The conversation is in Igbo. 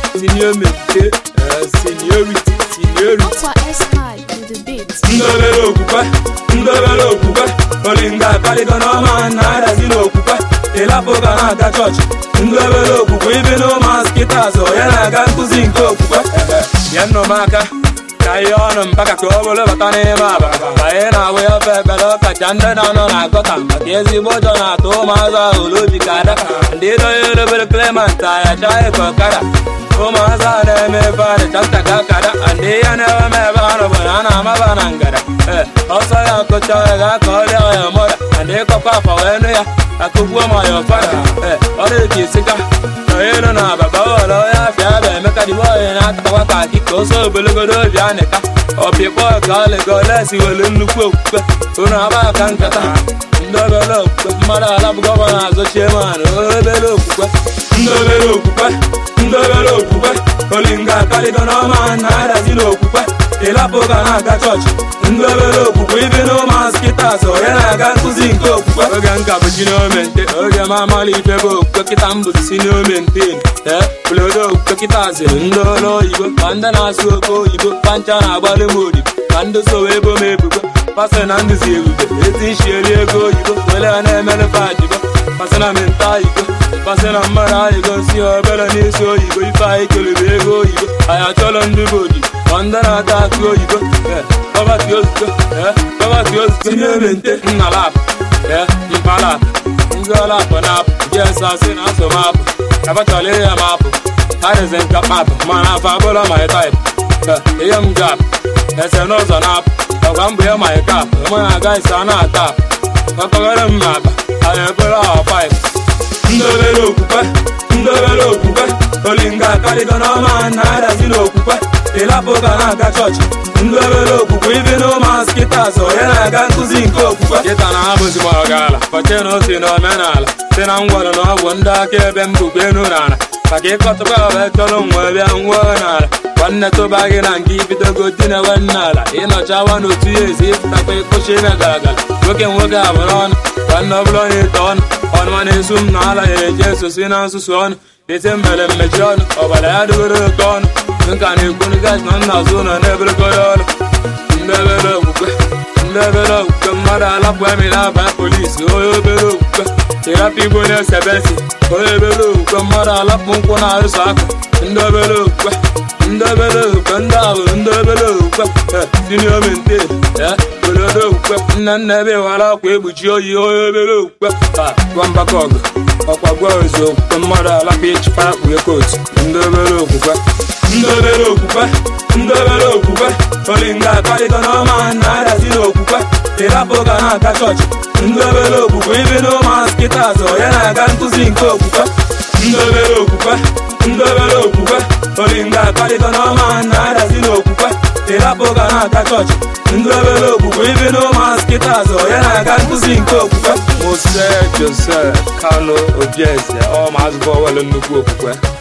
seniority seniority seniority Aqua S-High with the beat. ndobere okwukwe ndobere okwukwe olinga akpaligo n'ọma na-adazi n'okwukwe ịlapụga na-aga chọọchị ndobere okwukwe ibi n'ụmụazị kịta azụ onye na-aga nkụzi nke okwukwe bịa nnụ m aka ka ihe ọnụ mpaka ka ọ bụrụ bata n'ime aba anyị na-awụ ya ofe ekpere ọkacha ndị na-anọ na agọta maka ezigbo ụjọ na-atụ ụmụazụ ahụ n'obi ka ada ndị donye obere Clement ayacha ịkọ ọkada ụmụazụ a na-eme ebe a dịcha ka akada ndị ya na-ewe m ebe a bụ na a na-amaba na ngada ee ọsọ ya akụcha ya ga-aka ọrịa ya mọra ndị ịkọkọ afa wee nụ ya akụgbuo ma ya ọfada ee ọ dị ka isika elu na ababa ụlọ ya afịa bụ emeka dịbe onye na-akatakwa ka akị ka oso ogologodo obi anịka ọpịkpọ ka ọlịga olesi welu nnukwu okwukwe unu aba aka nkata ndị obere okwukwe mmadụ ala bụ gọvanọ azọchie man obere okwukwe ndị obere okwukwe ndị obere okwukwe olinga akaligo n'ọma na-adazi n'okwukwe ịlapụga na-aga chọọchị ndị obere okwukwe ibi n'ụmụazị kịta azụ onye na-aga nkụzi nke okwukwe oge nka bụ chineomente oge m amalite bụ okwukwe kịta m bụzi sineomenten ee obodo okwukwe kịta ziri ndị ọrụ oyibo ka ndị na-asụ oke oyibo pancha na-agbalị m odibo ka ndị sowe ebo m ebubo pasị na ndụzi ebube eti ishieri ego oyibo were ya na-emere fajibo pasị na menta iko pasị na mmadụ ayigo si obere n'isi oyibo ife anyị kelebe ego oyibo anyị achọrọ ndị bụ odibo ma ndị na-ata akụ oyibo ee pọvati ozugbo ee pọvati ozugbo sinemente nnalapụ ee mpalapụ ndị ọlapụ na-apụ jesasị na asọmapụ abachọrọ ihe m apụ adịzi nka mapụ mana afọ abụrọ my type ee ihe m gap ese n'ụzọ na-apụ ọgwa mbụ ya my cap mụ na aga ise a na-ata apụ ọkọgara m ma akpa anyị ebere ahụ paịp ndị obere okwukwe ndị obere okwukwe olinga akaligo n'ọma na-adazi n'okwukwe ịlapụga na-aga chọọchị ndị obere okwukwe ibi n'ụmụazị kịta azụ onye na-aga nkụzi nke okwukwe kịta na ha bụzi m ọgaala kọche na osi na omenala si na ngwọrọ na ọgwụ ndị aka ebe m bụkwa enu n'ala maka ịkọtụkwa ọba chọrọ nwa bịa nwụọ n'ala nwanne tụba gị na nke ibidogo di na nwanne ala ịnọchawa n'otu ya ezi ịpụtakwa ịkụchi ime gara nwoke nwoke abụrụ ọnụ nwanne ọ bụla onye ite ọnụ ọnụma na-esu m na ala ya eji esosi na nsusu ọnụ ete mere mmechi ọnụ ọbara ya dịgoro oke ọnụ nka na-ekwunu gas na nna azụ ụlọ na-eberekọrọ ọrụ ndị obere okwukwe ndị obere okwukwe mmadụ alapụ emi na-aba polisi onye obere okwukwe ịrapụ igbo na-esebesi onye obere okwukwe mmadụ alapụ nkwụ na-arụsọ aka ndị obere okwukwe ndị obere okwukwe ndị ahụ ndị obere okwukwe siniomenti obodo okwukwe nna nna ebe wara akwa ekpuchi oyi onye obere okwukwe gwa mgbakọ ọgụ ọkwa gwa ozu okwukwe mmadụ alapụ ịchịkwa kpughe kootu ndị obere okwukwe ndị obere okwukwe ndị obere okwukwe olinga akpalite n'ọma na-adazi n'okwukwe ịrapụga na-aga chọọchị ndị obere okwukwe ibi n'ụmụazị kịta azụ onye na-aga nkụzi nke okwukwe ndị obere okwukwe ndị obere okwukwe olinga akpalite n'ọma na-adazi n'okwukwe ịrapụga na-aga chọọchị ndị obere okwukwe ibi n'ụmụazị kịta azụ onye na-aga nkụzi nke okwukwe Mose Joseph Kano Obieze ọ ma azụbọ wele nnukwu okwukwe